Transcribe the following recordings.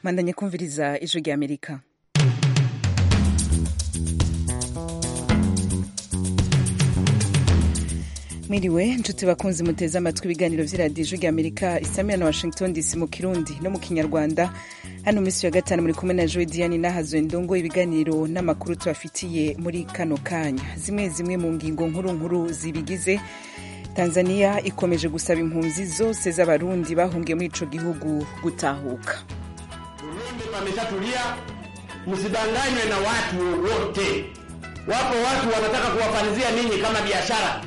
mwandanye kumviriza ijwi rya amerika mwiriwe nshuti bakunzi muteze amatwi ibiganiro by'iradiyo ijwi rya amerika isamiya na washington dc mu kirundi no mu kinyarwanda hano minsi ya gatanu muri kumwe na joe diane nahazuwe ndongo ibiganiro n'amakuru tubafitiye muri kano kanya zimwe zimwe mu ngingo nkuru nkuru zibigize tanzania ikomeje gusaba impunzi zose z'abarundi bahungiye muri ico gihugu gutahuka burundi pameshatulia msidanganywe na watu wote wapo watu wanataka kuwafanizia ninyi kama biashara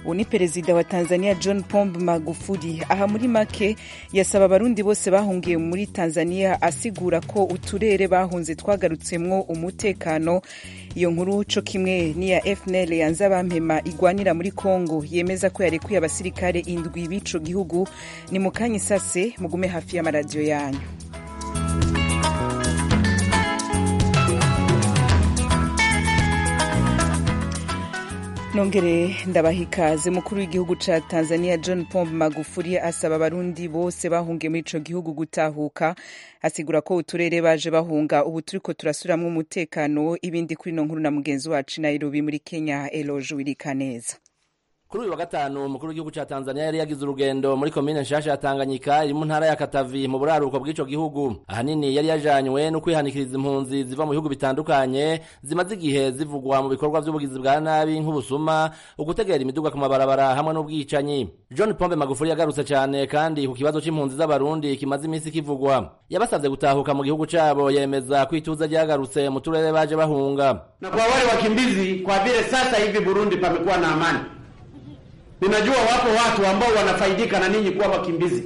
uwo ni perezida wa tanzania john pombe magufuli aha muri make yasaba abarundi bose bahungiye muri tanzania asigura ko uturere bahunze twagarutsemo umutekano iyo nkuru co kimwe n'iya fnl yanze abampema igwanira muri congo yemeza ko yarekuye abasirikare indwi b'ico gihugu ni mu kanya isase mugume hafi y'amaradiyo yanyu nongere ndabaha ikaze mukuru w'igihugu ca tanzania john pombe magufuli asaba abarundi bose bahungiye muri ico gihugu gutahuka asigura ko uturere baje bahunga ubu turiko turasuramwo umutekano ibindi kuri ino nkuru na mugenzi wacu nairobi muri kenya eloge wirikaneza kuri uyu wa gatanu umukuru w'igihugu ca tanzania yari yagize urugendo muri komine nshasha ya tanganyika iri mu ntara ya katavi mu buraruko bw'ico gihugu ahanini yari yajanywe no kwihanikiriza impunzi ziva mu bihugu bitandukanye zimaze igihe zivugwa mu bikorwa vy'ubugizi bwa nabi nk'ubusuma ugutegera imiduga ku mabarabara hamwe n'ubwicanyi john pombe magufuri yagarutse cane kandi ku kibazo c'impunzi z'abarundi kimaze imisi kivugwa yabasavye gutahuka mu gihugu cabo yemeza ko ituza ryagarutse mu turere baje bahunga na kwa wale wakimbizi kwa vile sasa hivi burundi pamekuwa na amani Ninajua wapo watu ambao wanafaidika na ninyi kuwa wakimbizi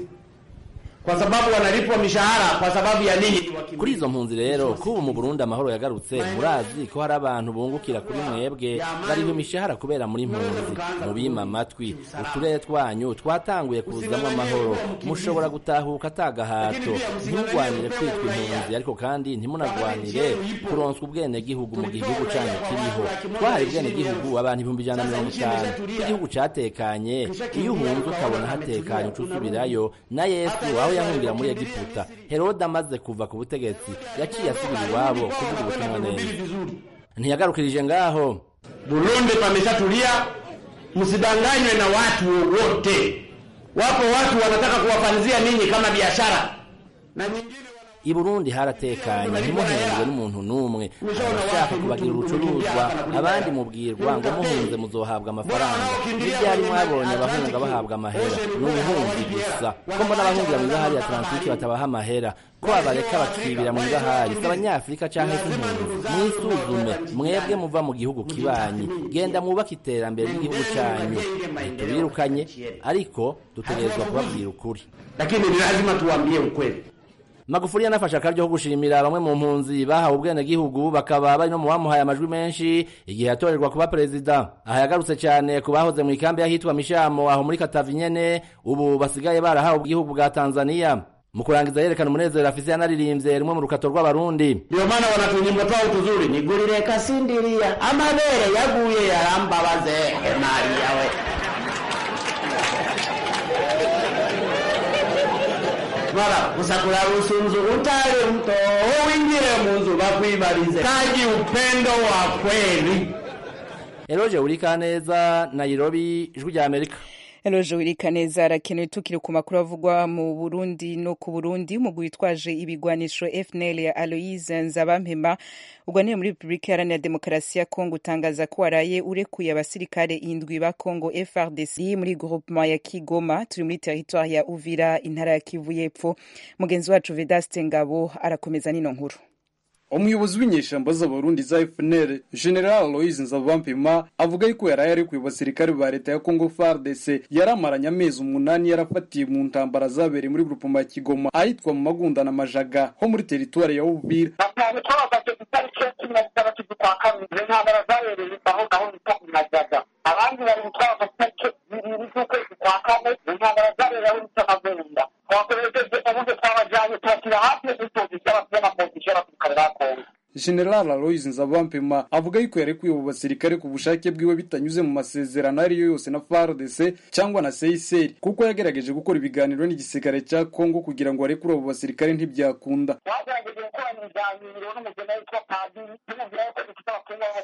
kwa sababu wanalipwa mishahara kwa sababu ya ninyi ni wakimbizi. Kuri izo mpunzi rero kubu mu Burundi amahoro yagarutse murazi ko hari abantu bungukira kuri mwebwe bariho imishahara kubera muri mpunzi mubima amatwi uturere twanyu twatanguye kuzamo amahoro mushobora gutahuka atagahato ntimugwanire kwitwa impunzi ariko kandi ntimunagwanire kuronswa ubwenegihugu mu gihugu cyanyu kiriho twahari ubwenegihugu abantu ibihumbi ijana na mirongo itanu igihugu catekanye iyo uhunze ukabona hatekanye ucusubirayo na yesu wawe aho yahungira muri Egiputa Herode amaze kuva ku butegetsi yaciye asubira iwabo kuvuga ubutumwa neza ntiyagarukirije ngaho Burundi pameshatulia, msidanganywe na watu wote. Wapo watu wanataka kuwafanzia ninyi kama biashara na nyingine i Burundi haratekanye ntimuhenzwe n'umuntu n'umwe abashaka kubagira urucuruzwa abandi mubwirwa ngo muhunze muzohabwa amafaranga n'ibyari mwabonye abahunga bahabwa amahera ni ubuhunzi gusa ko mbona abahungira mu ibahari ya Atlantike batabaha amahera ko abareka bakibira mu ibahari si abanyafurika cyangwa se impunzi mwisuzume mwebwe muva mu gihugu kibanyi genda mwubake iterambere ry'igihugu cyanyu ntitubirukanye ariko dutegerezwa kubabwira ukuri lakini ni lazima tuwambie ukweli Magufuli yanafashe akaryo ko gushimira bamwe mu mpunzi bahawe ubwenegihugu bakaba bari no mu bamuhaye amajwi menshi igihe yatorerwa kuba perezida aha yagarutse cyane ku bahoze mu ikambi y'ahitwa mishamo aho muri katavi nyene ubu basigaye barahawe ubwihugu bwa tanzaniya mu kurangiza yerekana umunezero afise yanaririmbye rumwe mu rukato rw'abarundi ndio maana wanatunyimba twao tuzuri nigurire kasindiria amabere yaguye yarambabaze mariya we mara usakura usunzu utare mto uingire munzu bakwibarize kaji upendo wa kweli eloje urikaneza nairobi ijwi rya amerika eloje wirikaneza arakenewe tukiri ku makuru avugwa mu burundi no ku burundi umugwi witwaje ibigwanisho fnl ya aloise nzabampema uganira muri repubulika iharanira demokarasi ya kongo utangaza ko waraye urekuye abasirikare indwi ba kongo frdc muri groupement ya kigoma turi muri teritwari ya uvira intara ya kivu y'epfo mugenzi wacu vedaste ngabo arakomeza n'ino nkuru umuyobozi w'inyeshamba z'abarundi za fnr general aloise nzavampima avuga yuko yaraye ari ku basirikare ba leta ya congo fardc yaramaranye amezi umunani yarafatiye mu ntambara zabereye muri grupoma ya kigoma ahitwa mu magunda na majaga ho muri teritwari ya uvira intambara zabereye aho ngaho nitwa ku majaga abandi bari gutwara amatariki bibiri z'ukwezi kwa kane intambara zabereye aho nitwa magunda twakoresheje uburyo twabajyanye tubashyira hafi y'ubutunzi bw'abaturage amapositora ku karere ka kongo general aloyizi nzabampema avuga yuko yarekuye abo basirikare ku bushake bwiwe bitanyuze mu masezerano ariyo yose na fardese cyangwa na seyiseri kuko yagerageje gukora ibiganiro n'igisirikare cya kongo kugira ngo arekure abo basirikare ntibyakunda bagerageje gukora ibiganiro n'umugeni witwa padiri tumubwira yuko dufite abakungu babo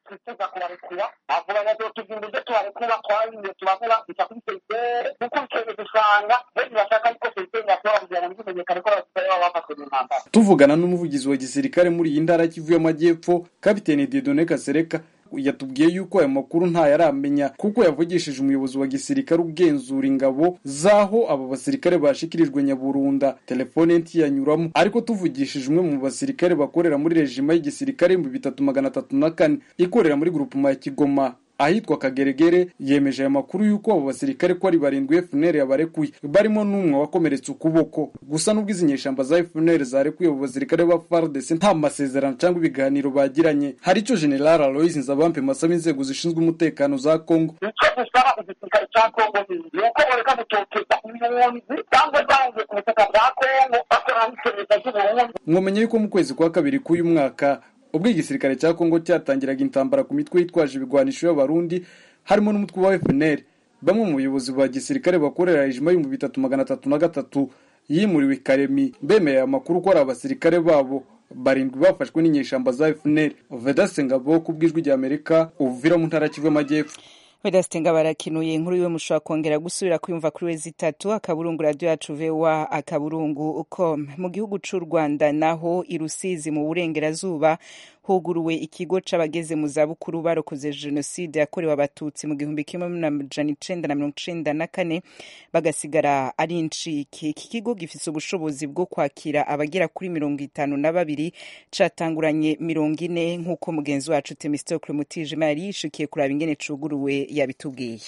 twifuza kubarekura avuga ngo tugira uburyo tubarekura twabiye tubabura gusa kuri seyiseri dukurikiye dusanga benshi bashaka yuko seyiseri yakora kugira ngo ntibimenyekane ko abasirikare baba bafashwe mu ntambara tuvugana n'umuvugizi wa gisirikare muri iyi ntara kivu y'amajyepfo kapitene didone kasereka yatubwiye yuko ayo makuru ntayaramenya kuko yavugishije umuyobozi wa gisirikare ugenzura ingabo z'aho abo basirikare bashikirijwe nyaburunda telefone ntiyanyuramo ariko tuvugishije umwe mu basirikare bakorera muri rejima y'igisirikare ibihumbi bitatu magana atatu na kane ikorera muri grupuma ya kigoma ahitwa kageregere yemeje aya makuru y'uko abo basirikare ko ari barindwi FNL yabarekuye barimo n'umwe wakomeretse ukuboko gusa n'ubwo izi nyeshyamba za FNL zarekuye abo basirikare ba FARDC nta masezerano cyangwa ibiganiro bagiranye hari icyo General Aloys Nzabampe masaba inzego zishinzwe umutekano za Kongo icyo dusaba igisirikare cya kongo ni uko bareka gutoteza impunzi cyangwa zanze ku butaka bwa kongo bakora n'iperereza ry'uburundi mwamenye yuko mu kwezi kwa kabiri k'uyu mwaka ubwo igisirikare cya kongo cyatangiraga intambara ku mitwe yitwaje ibigwanisho y'abarundi harimo n'umutwe wa fpr bamwe mu bayobozi ba gisirikare bakorera hejima y'ibihumbi bitatu magana atatu na gatatu yimuriwe karemi bemeye amakuru ko ari abasirikare babo barindwi bafashwe n'inyeshyamba za fpr vedasengabo ku bw'ijwi ry'amerika uvira mu ntara kivu y'amajyepfo vedasite ngo barakinuye inkuru yiwe mushobora kongera gusubira kwiyumva kuri we zitatu akaburungu radiyo yacu vewa akaburungu com mu gihugu cy'u rwanda naho i rusizi mu burengerazuba huguruwe ikigo c'abageze mu zabukuru barokoze jenoside yakorewe abatutsi mu gihumbi kimwe n'amajana icenda na mirongo icenda na kane bagasigara ari incike iki kigo gifise ubushobozi bwo kwakira abagera kuri mirongo itanu na babiri catanguranye mirongo ine nk'uko mugenzi wacu temistocle mutijima yari yishikiye kuraba ingene cuguruwe yabitubwiye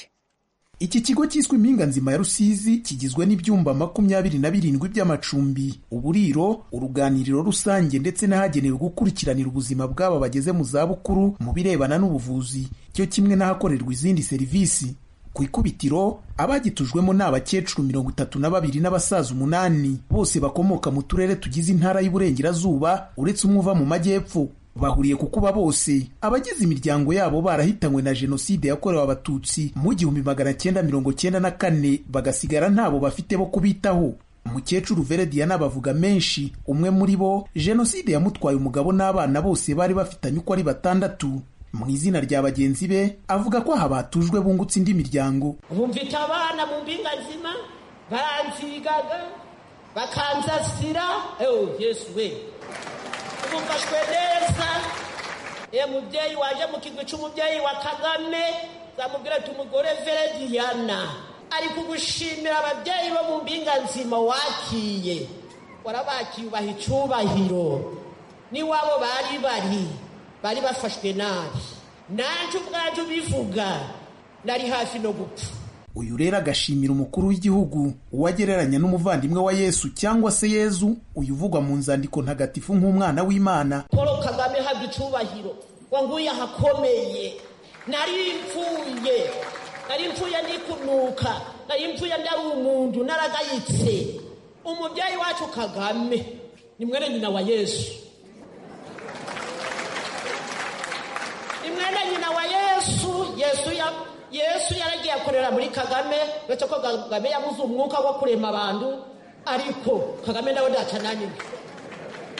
iki kigo cyiswe impinga nzima ya rusizi kigizwe n'ibyumba makumyabiri na birindwi by'amacumbi uburiro uruganiriro rusange ndetse n'ahagenewe gukurikiranira ubuzima bw'aba bageze mu zabukuru mu birebana n'ubuvuzi cyo kimwe n'ahakorerwa izindi serivisi ku ikubitiro abagitujwemo ni abakecuru mirongo itatu na babiri n'abasaza umunani bose bakomoka mu turere tugize intara y'uburengerazuba uretse umwe uva mu majyepfo bahuriye ku kuba bose abagize imiryango yabo barahitanywe na jenoside yakorewe abatutsi mu gihumbi magana cyenda mirongo cyenda na kane bagasigara ntabo bafite bo kubitaho umukecuru verediana bavuga menshi umwe muri bo jenoside yamutwaye umugabo n'abana bose bari bafitanye uko ari batandatu mu izina rya bagenzi be avuga ko aha batujwe bungutse indi miryango nkumvita abana mu mpinga nzima baranzigaga bakanzasira ewe yesu we twumvashwe neza ye mubyeyi waje mu kigwi cy'umubyeyi wa kagame zamubwira ati umugore verediyana ari kugushimira ababyeyi bo mu mpinga nzima wakiye warabakiye ubaha icyubahiro n'iwabo bari bari bari bafashwe nabi nanjye ubwanjye ubivuga nari hafi no gupfa uyu rero agashimira umukuru w'igihugu uwagereranya n'umuvandimwe wa yesu cyangwa se yezu uyu uvugwa mu nzandiko ntagatifu nk'umwana w'imana paul kagame habwa icyubahiro ngo nguyu ahakomeye nari mpfuye nari mpfuye ndikunuka nari mpfuye ndari umuntu naragayitse umubyeyi wacu kagame ni mwene nyina wa yesu ni mwene nyina wa yesu yesu ya yesu yaragiye akorera muri kagame uretse ko kagame yabuze umwuka wo kurema abantu ariko kagame nawe ndatananiwe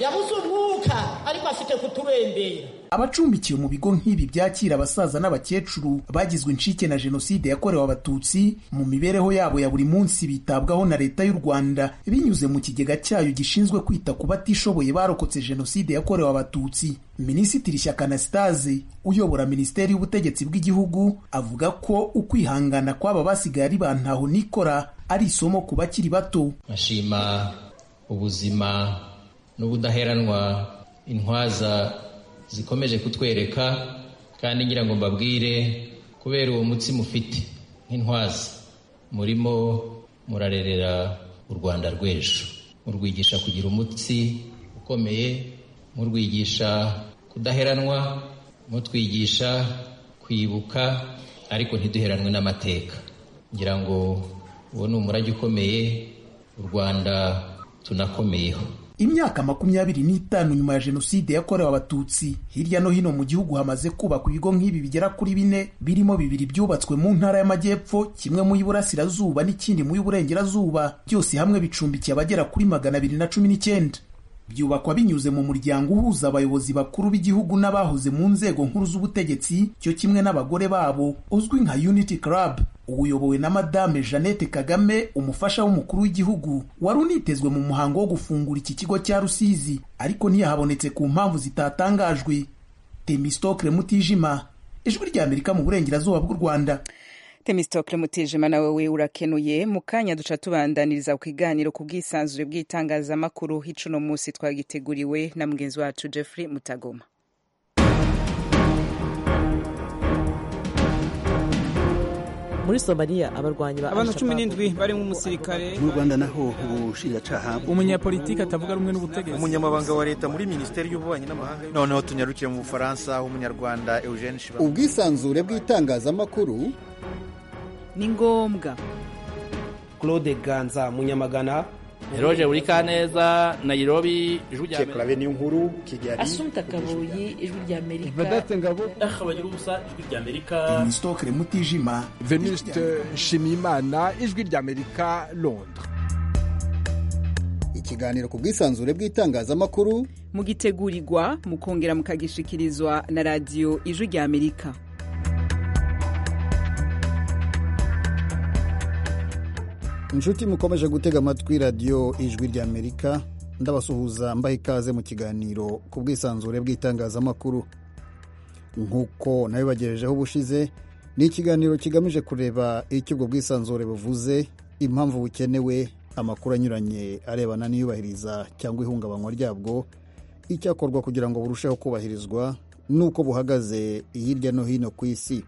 yabuze umwuka ariko afite kuturembera abacumbikiwe mu bigo nk'ibi byakira abasaza n'abakecuru bagizwe incike na jenoside yakorewe abatutsi mu mibereho yabo ya buri munsi bitabwaho na leta y'u rwanda binyuze mu kigega cyayo gishinzwe kwita ku batishoboye barokotse jenoside yakorewe abatutsi minisitiri shyaka anastase uyobora minisiteri y'ubutegetsi bw'igihugu avuga ko ukwihangana kw'aba basigaye ari ba ntaho nikora ari isomo ku bakiri bato ashima ubuzima n'ubudaheranwa intwaza zikomeje kutwereka kandi ngira ngo mbabwire kubera uwo mutsi mufite nk'intwazi murimo murarerera u rwanda rw'ejo murwigisha kugira umutsi ukomeye murwigisha kudaheranwa mutwigisha kwibuka ariko ntiduheranwe n'amateka ngira ngo uwo ni umurage ukomeye u rwanda tunakomeyeho imyaka makumyabiri n'itanu nyuma ya jenoside yakorewe abatutsi hirya no hino mu gihugu hamaze kubakwa ibigo nk'ibi bigera kuri bine birimo bibiri byubatswe mu ntara y'amajyepfo kimwe mu y'uburasirazuba n'ikindi mu y'uburengerazuba byose hamwe bicumbikiye abagera kuri magana abiri na cumi n'icyenda byubakwa binyuze mu muryango uhuza abayobozi bakuru b'igihugu n'abahoze mu nzego nkuru z'ubutegetsi cyo kimwe n'abagore babo uzwi nka unity club uyobowe na madame jeannette kagame umufasha w'umukuru w'igihugu wari unitezwe mu muhango wo gufungura iki kigo cya rusizi ariko ntiyahabonetse ku mpamvu zitatangajwe temistokle mutijima ijwi ry'amerika mu burengerazuba bw'u rwanda temistokle mutijima nawe urakenuye mu kanya duca tubandaniriza ku kiganiro ku bwisanzure bw'itangazamakuru h'icuno munsi twagiteguriwe na mugenzi wacu jeffrey mutagoma muri somaliya abarwanyi ba abantu cumi n'indwi barimo umusirikare mu rwanda naho ubushinjacyaha umunyapolitiki atavuga rumwe n'ubutegetsi umunyamabanga wa leta muri minisiteri y'ububanyi n'amahanga noneho tunyarukire mu bufaransa umunyarwanda eugene shiba ubwisanzure bw'itangazamakuru ni ngombwa claude ganza munyamagana eroge burikaneza nayirobi ijwi rya amerika niyo nkuru kigali asumta kabuyi ijwi rya amerika vedete ngabo ahabagira ubusa ijwi rya amerika imisitokere mutijima venuste nshimiyimana ijwi rya amerika londres ikiganiro ku bwisanzure bw'itangazamakuru mugitegurirwa mukongera mukagishikirizwa na radiyo ijwi rya amerika inshuti mukomeje gutega amatwi radiyo ijwi ry'amerika ndabasuhuza mbaha ikaze mu kiganiro ku bwisanzure bw'itangazamakuru nk'uko nabibagejejeho ubushize ni ikiganiro kigamije kureba icyo ubwo bwisanzure buvuze impamvu bukenewe amakuru anyuranye arebana n'iyubahiriza cyangwa ihungabanywa ryabwo icyakorwa kugira ngo burusheho kubahirizwa n'uko buhagaze hirya no hino ku isi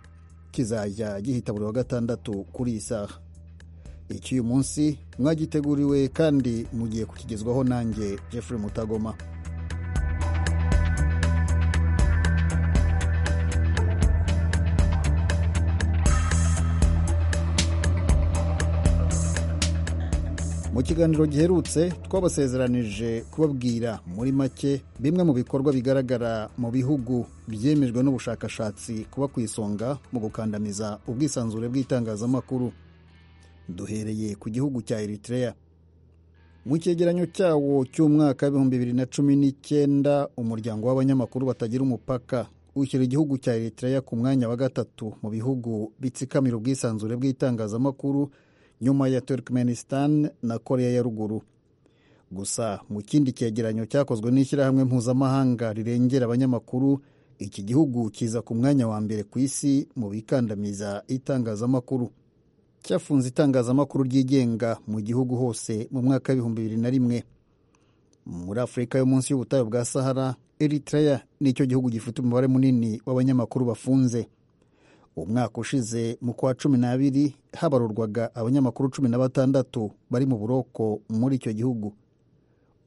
kizajya gihita buri wa gatandatu kuri iyi saha icy'uyu munsi mwagiteguriwe kandi mugiye kukigezwaho nanjye jeffrey mutagoma mu kiganiro giherutse twabasezeranije kubabwira muri make bimwe mu bikorwa bigaragara mu bihugu byemejwe n'ubushakashatsi kuba ku isonga mu gukandamiza ubwisanzure bw'itangazamakuru duhereye ku gihugu cya eritrea mu cyegeranyo cyawo cy'umwaka w'ibihumbi bibiri na cumi n'icyenda umuryango w'abanyamakuru batagira umupaka ushyira igihugu cya eritrea ku mwanya wa gatatu mu bihugu bitsikamira ubwisanzure bw'itangazamakuru nyuma ya turkmenistan na korea ya ruguru gusa mu kindi cyegeranyo cyakozwe n'ishyirahamwe mpuzamahanga rirengera abanyamakuru iki gihugu kiza ku mwanya wa mbere ku isi mu bikandamiza itangazamakuru cyafunze itangazamakuru ryigenga mu gihugu hose mu mwaka w'ibihumbi bibiri na rimwe muri afurika yo munsi y'ubutayu bwa sahara eritrea nicyo gihugu gifite umubare munini w'abanyamakuru bafunze umwaka ushize mu kwa cumi n'abiri habarurwaga abanyamakuru cumi na batandatu bari mu buroko muri icyo gihugu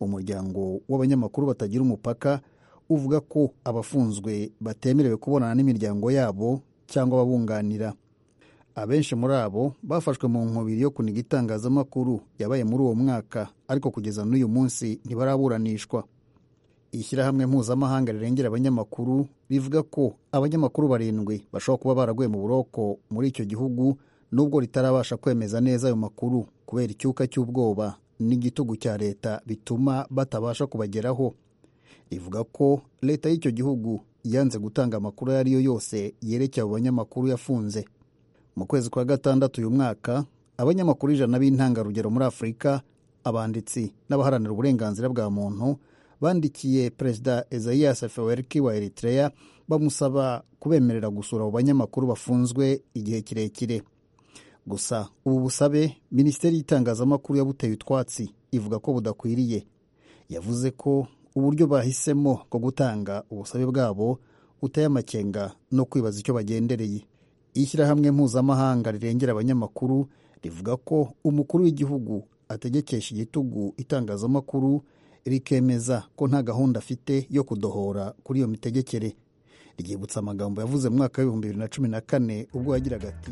umuryango w'abanyamakuru batagira umupaka uvuga ko abafunzwe batemerewe kubonana n'imiryango yabo cyangwa ababunganira abenshi muri abo bafashwe mu nkubiri yo kuniga itangazamakuru yabaye muri uwo mwaka ariko kugeza n'uyu munsi ntibaraburanishwa ishyirahamwe mpuzamahanga rirengera abanyamakuru rivuga ko abanyamakuru barindwi bashobora kuba baraguye mu buroko muri icyo gihugu nubwo ritarabasha kwemeza neza ayo makuru kubera icyuka cy'ubwoba n'igitugu cya leta bituma batabasha kubageraho rivuga ko leta y'icyo gihugu yanze gutanga amakuru ayo ari yo yose yerekeye abo banyamakuru yafunze mu kwezi kwa gatandatu uyu mwaka abanyamakuru ijana b'intangarugero muri afurika abanditsi n'abaharanira uburenganzira bwa muntu bandikiye perezida ezayas fewerki wa eritrea bamusaba kubemerera gusura abo banyamakuru bafunzwe igihe kirekire gusa ubu busabe minisiteri y'itangazamakuru yabuteye utwatsi ivuga ko budakwiriye yavuze ko uburyo bahisemo bwo gutanga ubusabe bwabo buteye amakenga no kwibaza icyo bagendereye ishyirahamwe mpuzamahanga rirengera abanyamakuru rivuga ko umukuru w'igihugu ategekesha igitugu itangazamakuru rikemeza ko nta gahunda afite yo kudohora kuri iyo mitegekere ryibutsa amagambo yavuze mu mwaka w'ibihumbi bibiri na cumi na kane ubwo yagiraga ati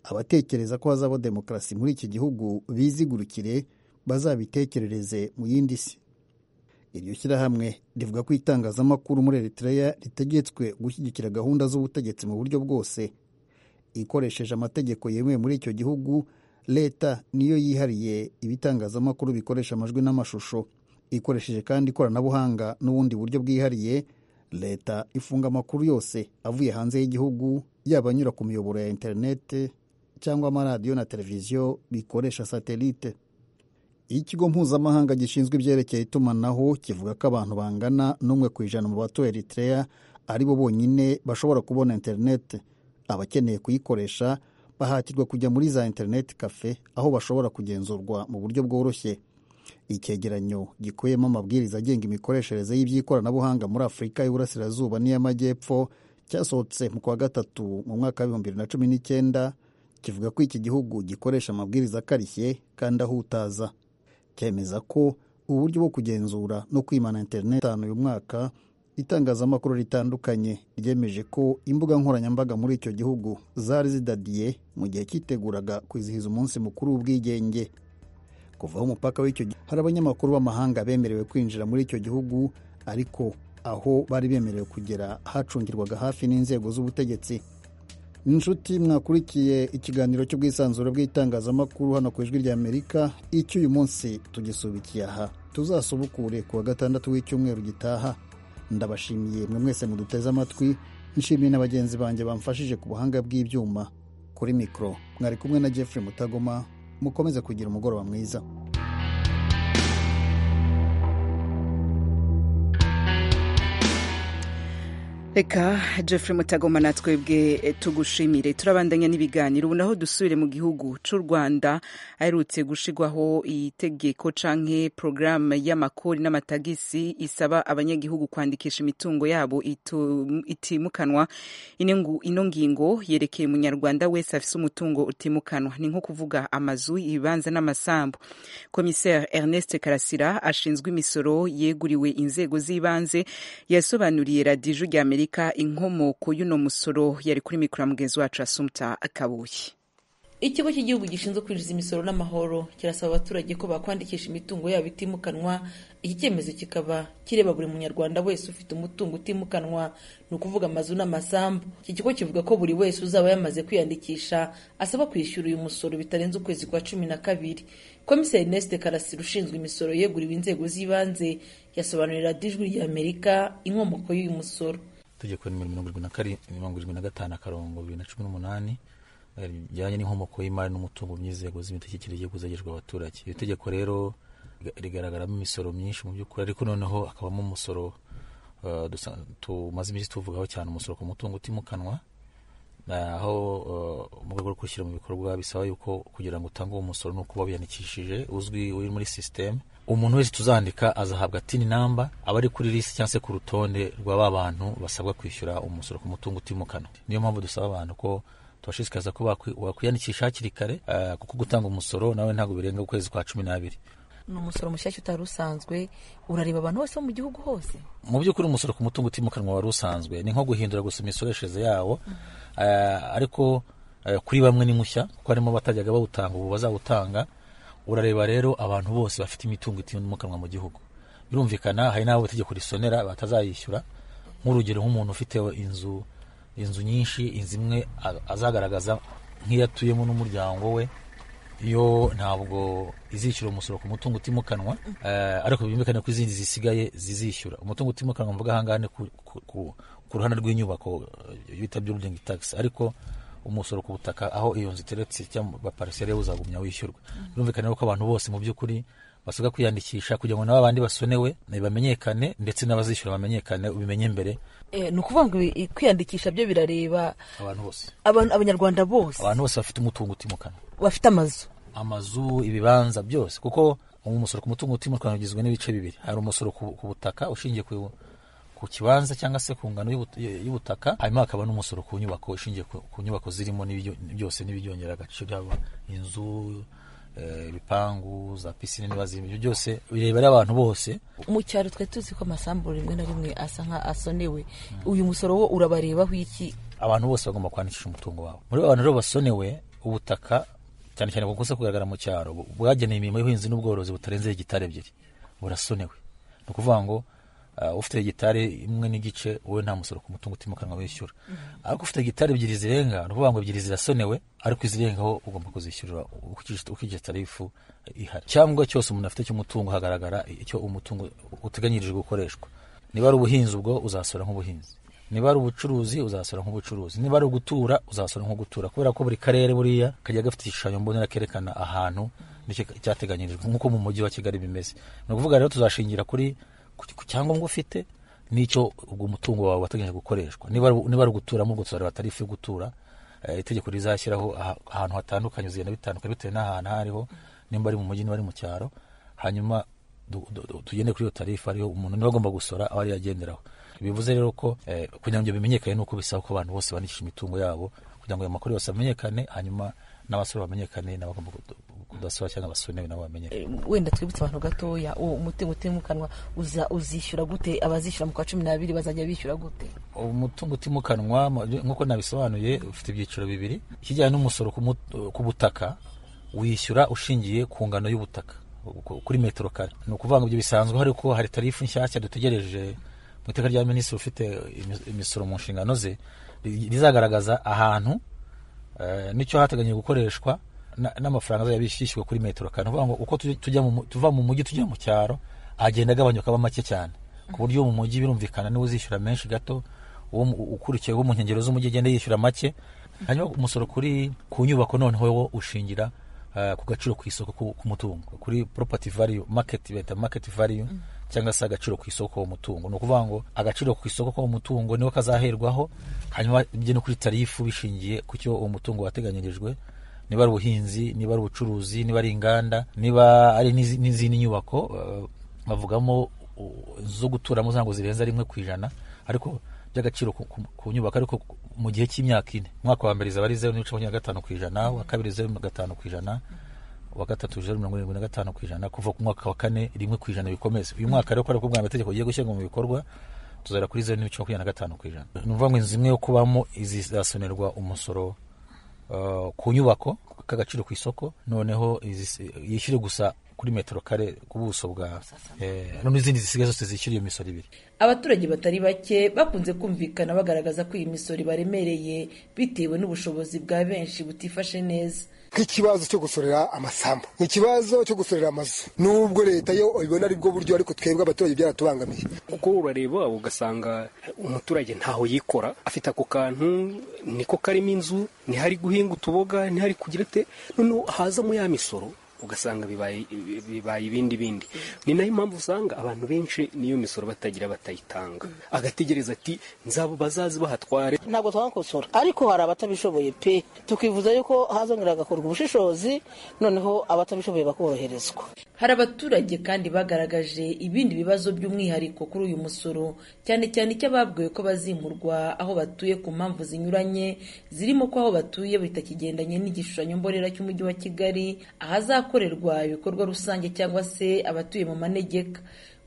abatekereza ko hazabaho demokarasi muri iki gihugu bizigurukire bazabitekerereze mu yindi si iryo shyirahamwe rivuga ko itangazamakuru muri eritreya ritegetswe gushyigikira gahunda z'ubutegetsi mu buryo bwose ikoresheje amategeko yemewe muri icyo gihugu leta niyo yihariye ibitangazamakuru bikoresha amajwi n'amashusho ikoresheje kandi ikoranabuhanga n'ubundi buryo bwihariye leta ifunga amakuru yose avuye hanze y'igihugu yaba anyura ku miyoboro ya interineti cyangwa amaradiyo na televiziyo bikoresha satelite ikigo mpuzamahanga gishinzwe ibyerekeye itumanaho kivuga ko abantu bangana n'umwe ku ijana mu batuye eritrea ari bo bonyine bashobora kubona interineti abakeneye kuyikoresha bahatirwa kujya muri za interineti kafe aho bashobora kugenzurwa mu buryo bworoshye icyegeranyo gikubiyemo amabwiriza agenga imikoreshereze y'iby'ikoranabuhanga muri afurika y'uburasirazuba n'iy'amajyepfo cyasohotse mu kwa gatatu mu mwaka w'ibihumbi bibiri na cumi n'icyenda kivuga ko iki gihugu gikoresha amabwiriza akarishye kandi ahutaza cyemeza ko uburyo bwo kugenzura no kwimana interineti itanu uyu mwaka itangazamakuru ritandukanye ryemeje ko imbuga nkoranyambaga muri icyo gihugu zari zidadiye mu gihe cyiteguraga kwizihiza umunsi mukuru w'ubwigenge kuvaho umupaka w'icyo gihugu hari abanyamakuru b'amahanga bemerewe kwinjira muri icyo gihugu ariko aho bari bemerewe kugera hacungirwaga hafi n'inzego z'ubutegetsi inshuti mwakurikiye ikiganiro cy'ubwisanzure bw'itangazamakuru hano ku ijwi ry'amerika icyo uyu munsi tugisubikiye aha tuzasubukure ku wa gatandatu w'icyumweru gitaha ndabashimiye mwe mwese muduteze amatwi nshimiye na bagenzi banjye bamfashije ku buhanga bw'ibyuma kuri mikoro mwari kumwe na Jeffrey mutagoma mukomeze kugira umugoroba mwiza reka jeffrey mutagoma natwebwe tugushimire turabandanya n'ibiganiro ubu naho dusubire mu gihugu cy'u rwanda aherutse gushigwaho itegeko canke porogaramu y'amakori n'amatagisi isaba abanyagihugu kwandikisha imitungo yabo itimukanwa ino ngingo yerekeye umunyarwanda wese afise umutungo utimukanwa ni nko kuvuga amazu ibibanza n'amasambu komiseri ernest karasira ashinzwe imisoro yeguriwe inzego z'ibanze yasobanuriye radiju rya amerika amerika inkomoko y'uno musoro yari kuri mikoro mugenzi wacu asumta kabuye ikigo cy'igihugu gishinzwe kwinjiza imisoro n'amahoro kirasaba abaturage ko bakwandikisha imitungo yabo itimukanwa iki cyemezo kikaba kireba buri munyarwanda wese ufite umutungo utimukanwa ni ukuvuga amazu n'amasambu iki kigo kivuga ko buri wese uzaba yamaze kwiyandikisha asaba kwishyura uyu musoro bitarenze ukwezi kwa cumi na kabiri komiseri neste karasira ushinzwe imisoro yeguriwe inzego z'ibanze yasobanurira dijwi ry'amerika inkomoko y'uyu musoro itegeko nimero mirongo irindwi na karindwi mirongo irindwi na gatanu akarongo bibiri na cumi n'umunani bijyanye n'inkomoko y'imari n'umutungo by'inzego z'imitegekere igiye kuzagejwe abaturage iyo tegeko rero rigaragaramo imisoro myinshi mu by'ukuri ariko noneho hakabamo umusoro tumaze iminsi tuvugaho cyane umusoro ku mutungo utimukanwa aho mu rwego rwo kwishyira mu bikorwa bisaba yuko kugira ngo utange uwo musoro ni uko uba wiyandikishije uzwi uri muri sisiteme umuntu wese tuzandika azahabwa tini namba aba ari kuri lisi cyangwa se ku rutonde rwa ba bantu basabwa kwishyura umusoro ku mutungo utimukanwa niyo mpamvu dusaba abantu ko tubashishikariza ko wakwiyandikisha hakiri kare kuko gutanga umusoro nawe ntabwo birenga ukwezi kwa cumi n'abiri ni umusoro mushyashya utari usanzwe urareba abantu bose bo mu gihugu hose mu by'ukuri umusoro ku mutungo utimukanwa wari usanzwe ni nko guhindura gusa imisoreshereze yawo ariko kuri bamwe ni mushya kuko harimo abatajyaga bawutanga ubu bazawutanga urareba rero abantu bose bafite imitungo itimukanwa mu gihugu birumvikana hari n'abo itegeko risonera batazayishyura nk'urugero nk'umuntu ufite inzu inzu nyinshi inzu imwe azagaragaza nk'iyatuyemo n'umuryango we yo ntabwo izishyura umusoro ku mutungo utimukanwa ariko byumvikane ko izindi zisigaye zizishyura umutungo utimukanwa mvuga ahangaha ni ku ruhande rw'inyubako bita building tax ariko umusoro ku butaka aho iyo nzu iteretse cyangwa pariseri uzagumya wishyurwa birumvikane ko abantu bose mu by'ukuri basabwa kwiyandikisha kugira ngo n'aba bandi basonewe bamenyekane ndetse n'abazishyura bamenyekane ubimenye mbere ni ukuvuga ngo kwiyandikisha byo birareba abantu bose abanyarwanda bose abantu bose bafite umutungo utimukanwa bafite amazu amazu ibibanza byose kuko umusoro ku mutungo utimukanwa ugizwe n'ibice bibiri hari umusoro ku butaka ushingiye ku kibanza cyangwa se ku ngano y'ubutaka hanyuma hakaba n'umusoro ku nyubako ushingiye ku nyubako zirimo byose n'ibyongera agaciro yaba inzu ibipangu za pisine niba zirimo ibyo byose birebera abantu bose mu cyaro twe tuzi ko amasambu rimwe na rimwe asa nka asonewe uyu musoro wo urabarebaho iki abantu bose bagomba kwandikisha umutungo wabo muri abantu rero basonewe ubutaka cyane cyane bukunze kugaragara mu cyaro bwagenewe imirimo y'ubuhinzi n'ubworozi butarenze hegitari ebyiri burasonewe ni ukuvuga ngo ah, ufite gitari imwe n'igice wowe nta musoro ku mutungo utimukanwa wishyura ariko ufite gitari ebyiri zirenga ni ukuvuga ngo ebyiri zirasonewe ariko izirengaho ugomba kuzishyurira ukijije- ukijije tarifu ihari cyangwa cyose umuntu afite cy'umutungo hagaragara icyo umutungo uteganyirijwe gukoreshwa niba ari ubuhinzi ubwo uzasora nk'ubuhinzi niba ari ubucuruzi uzasora nk'ubucuruzi niba ari ugutura uzasora nk'ugutura kubera ko buri karere buriya kajya gafite igishushanyo mbonera kerekana ahantu nicyo cyateganyirijwe nk'uko mu mujyi wa kigali bimeze ni ukuvuga rero tuzashingira kuri ku- ku cyangombwa ufite n'icyo ubwo umutungo wawe wateganyije gukoreshwa niba ari- niba ari uguturamo ubwo tuzareba tarifu yo gutura Eh, itegeko rizashyiraho aha- ahantu hatandukanye zigenda bitandukanye bitewe n'ahantu aho ariho nimba ari mu mujyi niba ari mu cyaro hanyuma du- du- du- tugende kuri iyo tarifu ariyo umuntu niba agomba gusora aho ariyo agenderaho bivuze rero ko eh, kugira ngo ibyo bimenyekane ni uko bisaba ko abantu bose bandikisha imitungo yabo kugira ngo ayo makuru yose amenyekane hanyuma n'abasora bamenyekane n'abagomba kudu- kudasora cyangwa abasonewe nabo bamenyekane wenda twibutse abantu gatoya uwo umutungo utimukanwa uza- uzishyura gute abazishyura mu kwa cumi n'abiri bazajya bishyura gute umutungo utimukanwa mu- nk'uko nabisobanuye ufite ibyiciro bibiri ikijyanye n'umusoro ku mut- ku butaka wishyura ushingiye ku ngano y'ubutaka ku- kuri metero kare ni ukuvuga ngo ibyo bisanzwe ariko hari tarifu nshyashya dutegereje mu iteka rya minisitiri ufite imis- imisoro mu nshingano ze ri- rizagaragaza ahantu eh, n'icyo hateganyije gukoreshwa na- n'amafaranga azajya bishyishyurwa kuri metero kare ni ukuvuga ngo uko tujya- tujya mu mu- tuva mu mujyi tujya mu cyaro agenda agabanyuka aba make cyane ku buryo mu mujyi birumvikana niwe uzishyura menshi gato uwo mu- ukurikiye wo mu nkengero z'umujyi agenda yishyura make hanyuma umusoro kuri ku nyubako noneho wo ushingira eh, ku gaciro ku isoko ku- k'umutungo kuri property value market beta market value cyangwa se agaciro ku isoko k'uwo mutungo ni ukuvuga ngo agaciro ku isoko k'uwo mutungo niwo kazaherwaho hanyuma bijye no kuri tarifu bishingiye ku cyo uwo mutungo wateganyirijwe niba ari ubuhinzi niba ari ubucuruzi niba ari inganda niba ari n'izi- n'izindi nyubako eh, bavugamo u- zo guturamo zango zirenza rimwe ku ijana ariko by'agaciro ku- ku- ku nyubako ariko ku- mu gihe cy'imyaka ine umwaka wa mbere izaba ari zeru n'ibice makumyabiri na gatanu ku ijana uwa kabiri zeru na gatanu ku ijana uwa gatatu zeru mirongo irindwi na gatanu ku ijana kuva ku mwaka wa kane rimwe ku ijana bikomeze uyu mwaka rero kubera ko bwa mategeko ugiye gushyirwa mu bikorwa tuzara kuri zeru n'ibice makumyabiri na gatanu ku ijana ni ukuvuga ngo inzu imwe yo kubamo izizasonerwa umusoro eh, ku nyubako k'agaciro ku isoko noneho izis- yishyure gusa kuri metero kare ku buso bwa eh, no n'izindi zisigaye zose zishyura iyo misoro ibiri abaturage batari bake bakunze kumvikana bagaragaza ko iyi misoro ibaremereye bitewe n'ubushobozi bwa benshi butifashe neza nk'ikibazo cyo gusorera amasambu ni ikibazo cyo gusorera amazu n'ubwo leta yo ibona ari bwo buryo ariko twebwe abaturage byaratubangamiye kuko urareba ugasanga umuturage ntaho yikora afite ako kantu niko karimo inzu ntihari guhinga utuboga ntihari kugira te noneho hazamo ya misoro ugasanga bibaye bibaye ibindi bindi ni nayo mpamvu usanga abantu benshi n'iyo misoro batagira batayitanga agategereza ati nzabo bazazi bahatware ntabwo twakosora ariko hari abatabishoboye pe tukifuza yuko hazongera hagakorwa ubushishozi noneho abatabishoboye bakoroherezwa hari abaturage kandi bagaragaje ibindi bibazo by'umwihariko kuri uyu musoro cyane cyane icy'ababwiwe ko bazimurwa aho batuye ku mpamvu zinyuranye zirimo ko aho batuye bitakigendanye n'igishushanyo mbonera cy'umujyi wa kigali ahazakorerwa ibikorwa rusange cyangwa se abatuye mu manegeka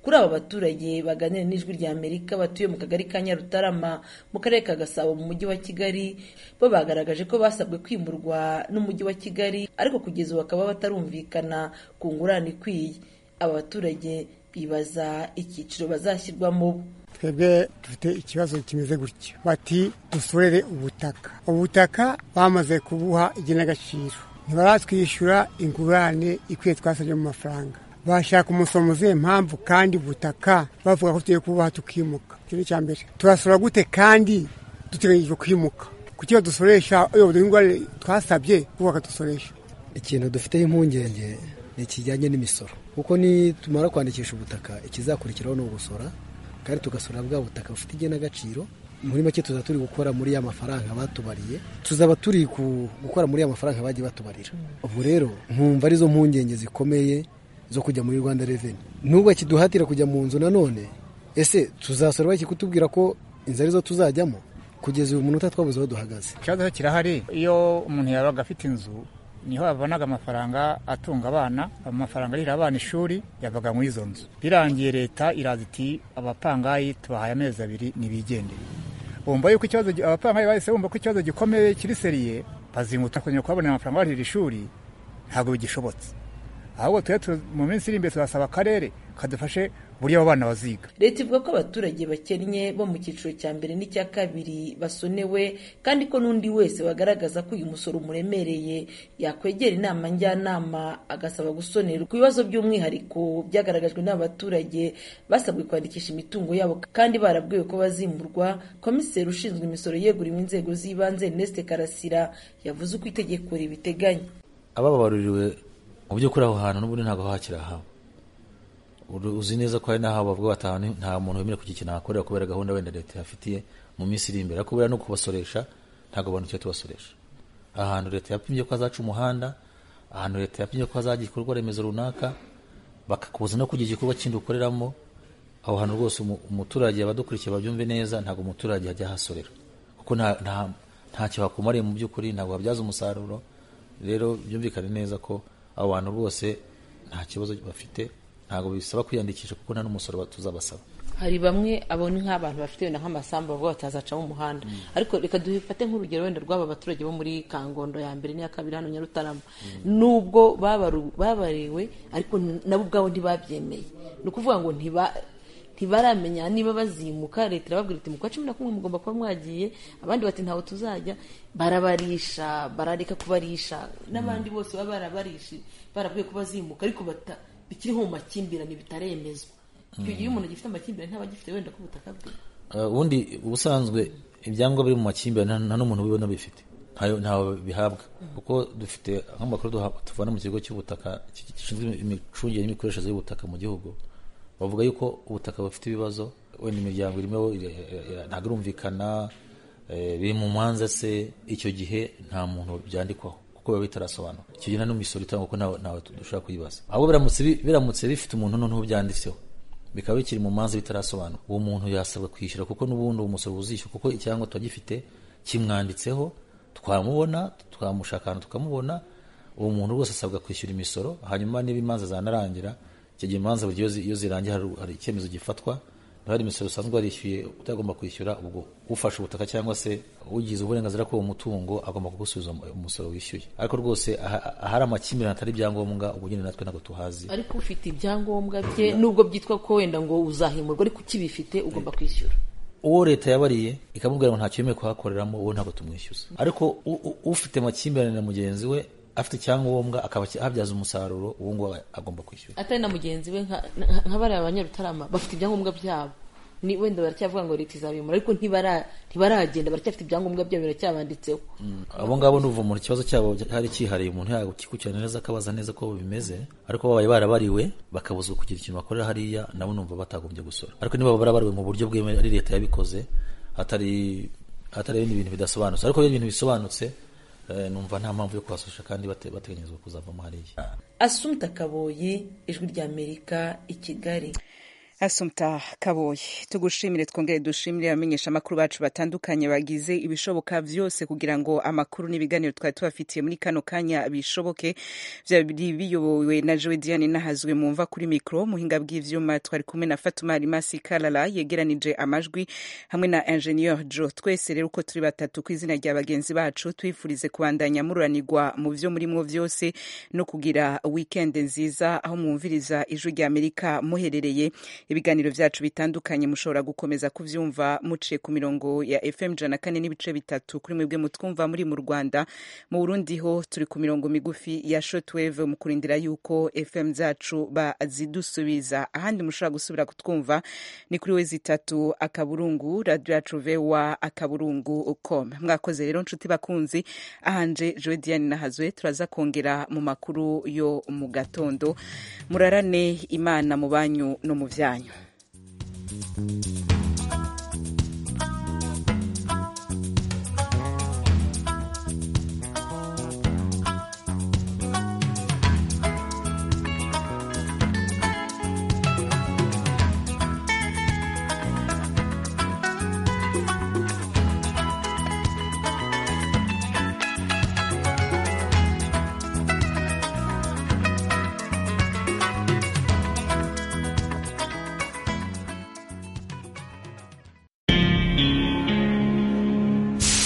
kuri aba baturage baganira n'ijwi rya amerika batuye mu kagari ka nyarutarama mu karere ka gasabo mu mujyi wa kigali bo bagaragaje ko basabwe kwimurwa n'umujyi wa kigali ariko kugeza ubu bakaba batarumvikana ku ngurane ikwiye aba baturage bibaza icyiciro bazashyirwamo twebwe dufite ikibazo kimeze gutya bati dusorere ubutaka ubutaka bamaze kubuha igenagaciro ntibaratwishyura ingurane ikwiye twasabye mu mafaranga bashaka umusoro muzihe mpamvu kandi ubutaka bavuga ko tugiye kububaha tukimuka icyo ni icya mbere turasora gute kandi duteganyije kwimuka kuki badusoresha iyo ingurane twasabye kuko bakadusoresha ikintu dufite impungenge ni ikijyanye n'imisoro kuko nitumara kwandikisha ubutaka ikizakurikiraho ni ugusora kandi tugasora bwa butaka bufite igenagaciro muri make tuza turi gukora muri ya mafaranga batubariye tuzaba turi ku- gukora muri ya mafaranga bagiye batubarira ubu rero nkumva arizo mpungenge zikomeye zo kujya muri rwanda reveni n'ubwo kiduhatira kujya mu nzu nanone ese tuzasora baki kutubwira ko inzu arizo tuzajyamo kugeza uyu munota twabuze aho duhagaze ikibazo kirahari iyo umuntu yabaga afite inzu niho yavonaga amafaranga atunga abana amafaranga arihira abana ishuri yavaga muri izo nzu birangiye leta iraza iti abapangayi tubahaye amezi abiri nibigende bumva yuko ikibazo gi- abapangayi bahise bumva ko ikibazo gikomeye kiri seriye bazinguta kongera kubabonera amafaranga barihira ishuri ntabwo bigishobotse ahubwo tujye mu minsi iri imbere turasaba akarere kadufashe buriya abo bana baziga leta ivuga ko abaturage bakennye bo mu cyiciro cya mbere n'icya kabiri basonewe kandi ko n'undi wese bagaragaza ko uyu musoro umuremereye yakwegera inama njyanama agasaba gusonerwa ku bibazo by'umwihariko byagaragajwe n'abaturage basabwe kwandikisha imitungo yabo kandi barabwiwe ko bazimurwa komiseri ushinzwe imisoro yeguriwe inzego z'ibanze Neste Karasira yavuze uko itegeko ribiteganya abababaruriwe mu by'ukuri aho hantu n'ubundi ntabwo hakiri ahawe uzi neza ko hari n'aho bavuga batanu nta muntu wemerewe kugira ikintu ahakorera kubera gahunda wenda leta yafitiye mu minsi iri imbere ariko kubera no kubasoresha ntabwo abantu tujya tubasoresha ahantu leta yapimye ko hazaca umuhanda ahantu leta yapimye ko hazagira igikorwa remezo runaka bakakubuza no kugira igikorwa kindi ukoreramo aho hantu rwose umuturage abadukurikiye babyumve neza ntabwo umuturage ajya ahasorera kuko ntacyo hakumariye mu by'ukuri ntabwo habyaza umusaruro rero byumvikane neza ko abo bantu rwose nta kibazo bafite ntabwo bisaba kwiyandikisha kuko nta n'umusoro tuzabasaba hari bamwe abona nk'abantu bafite wenda nk'amasambu bavuga batazacamo umuhanda ariko reka dufate nk'urugero wenda rw'aba baturage bo muri kangondo ya mbere n'iya kabiri hano nyarutarama nubwo babariwe ariko nabo ubwabo ntibabyemeye ni ukuvuga ngo ntiba ntibaramenya niba bazimuka leta irababwira iti mu kwa cumi na kumwe mugomba kuba mwagiye abandi bati ntawe tuzajya barabarisha barareka kubarisha n'abandi bose baba barabarishije barabwiye ko bazimuka ariko bata bikiriho mu makimbirane bitaremezwa icyo gihe umuntu agifite amakimbirane ntaba agifite wenda ku butaka bwe ubundi ubusanzwe ibyangombwa biri mu makimbirane nta n'umuntu bibona bifite ntawe bihabwa kuko dufite nk'amakuru tuvana mu kigo cy'ubutaka gishinzwe imicungire n'imikoreshereze y'ubutaka mu gihugu bavuga yuko ubutaka bufite ibibazo wenda imiryango irimo ntabwo irumvikana biri mu manza se icyo gihe nta muntu byandikwaho kuko biba bitarasobanura icyo gihe nta n'imisoro itangwa kuko ntawe dushobora kuyibaza ahubwo biramutse bifite umuntu noneho byanditseho bikaba bikiri mu manza bitarasobanura uwo muntu yasabwa kwishyura kuko n'ubundi uwo musoro uzishyura kuko icyangombwa tuba gifite kimwanditseho twamubona twamushaka ahantu tukamubona uwo muntu rwose asabwa kwishyura imisoro hanyuma niba imanza zanarangira icyo gihe imanza buri iyo zirangiye hari icyemezo gifatwa hari imisoro usanzwe warishyuye utagomba kwishyura ubwo ufashe ubutaka cyangwa se ugize uburenganzira k'uwo mutungo agomba kugusubiza umusoro wishyuye ariko rwose ahari amakimbirane atari ibyangombwa ubwo nyine natwe ntabwo tuhazi ariko ufite ibyangombwa bye nubwo byitwa ko wenda ngo uzahimurwa ariko ukibifite ugomba kwishyura uwo leta yabariye ikamubwira ngo ntacyo yemewe kuhakoreramo uwo ntabwo tumwishyuza ariko ufite amakimbirane na mugenzi we afite icyangombwa akaba abyaza umusaruro uwo nguwo agomba kwishyura atari na mugenzi we nka bariya abanyarutarama bafite ibyangombwa byabo ni wenda baracyavuga ngo leta izabimura ariko ntibaragenda baracyafite ibyangombwa byabo biracyabanditseho abo ngabo ni umuntu ikibazo cyabo hari cyihariye umuntu yakikurikirana neza akabaza neza ko bimeze ariko babaye barabariwe bakabuzwa kugira ikintu bakorera hariya nabo numva batagombye gusora ariko niba barabariwe mu buryo bwemewe ari leta yabikoze hatari hatari ibindi bintu bidasobanutse ariko iyo ibintu bisobanutse numva nta mpamvu yo kuhasoresha kandi bateganyizwa kuzavamo hariya asumta kaboyi ijwi rya amerika i kigali asumta kaboyi tugushimire twongere dushimire abamenyesha amakuru bacu batandukanye bagize ibishoboka byose kugira ngo amakuru n'ibiganiro twari tubafitiye muri kano kanya bishoboke byari biyobowe na jowe diane nahazwe mu mva kuri mikoro muhinga bw'ivyuma twari kumwe na fatuma rimasi karara yegeranije amajwi hamwe na ingenieur jo twese rero uko turi batatu ku izina rya bagenzi bacu twifurize kubandanya mururanirwa mu vyo murimo vyose no kugira weekend nziza aho mwumviriza ijwi rya amerika muherereye ibiganiro byacu bitandukanye mushobora gukomeza kubyumva muciye ku mirongo ya fm jana kane n'ibice bitatu kuri mwebwe mutwumva muri mu rwanda mu burundi ho turi ku mirongo migufi ya shotwave mu kurindira yuko fm zacu bazidusubiza ahandi mushobora gusubira kutwumva ni kuri we zitatu akaburungu radiyo yacu vewa akaburungu com mwakoze rero nshuti bakunzi ahanje joe diane nahazwe turaza kongera mu makuru yo mu gatondo murarane imana mu banyu no mu byanyu